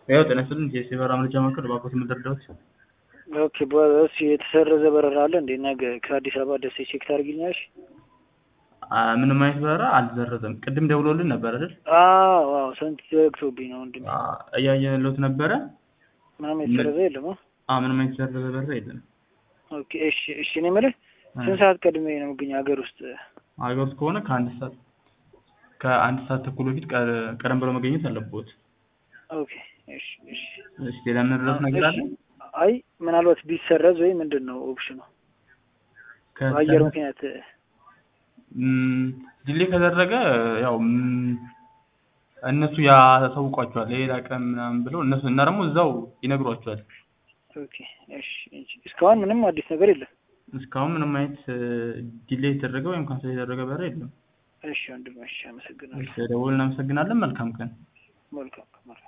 ያው ጤና ይስጥልኝ የሲበራ መረጃ ማዕከል እባክዎት የምትረዳዎት? ኦኬ በስ የተሰረዘ በረራ አለ እንዴ ነገ ከአዲስ አበባ ደሴ ቼክ ታደርጊልኛለሽ? አ- ምንም አይነት በረራ አልተሰረዘም። ቅድም ደውሎልን ነበር አይደል? አዎ አዎ ስንት ዘግቶብኝ ነው ወንድሜ። አ- እያየንልዎት ነበረ። ምናምን የተሰረዘ የለም አ? አ ምንም አይነት የተሰረዘ በረራ የለም። ኦኬ እሺ እሺ እኔ የምልህ ስንት ሰዓት ቀድሜ ነው የምገኘው ሀገር ውስጥ? ሀገር ውስጥ ከሆነ ከአንድ ሰዓት ከአንድ ሰዓት ተኩል በፊት ቀ- ቀደም ብለው መገኘት አለብዎት። ኦኬ እሺ እሺ እሺ ሌላ የምንረዳዎት ነገር አለ? እሺ። አይ ምናልባት ቢሰረዝ ወይ ምንድን ነው ኦፕሽኑ? በአየር ምክንያት ዲሌ ከደረገ ያው ም፣ እነሱ ያሳውቋቸዋል ሌላ ቀን ምናምን ብለው እነሱ እና ደግሞ እዛው ይነግሯቸዋል። ኦኬ እሺ እሺ። እስካሁን ምንም አዲስ ነገር የለም። እስካሁን ምንም አይነት ዲሌ የተደረገ ወይም ካንሰል የተደረገ በረራ የለም። እሺ ወንድሜ እሺ አመሰግናለሁ። እሺ ደውል እናመሰግናለን። መልካም ቀን። መልካም መልካም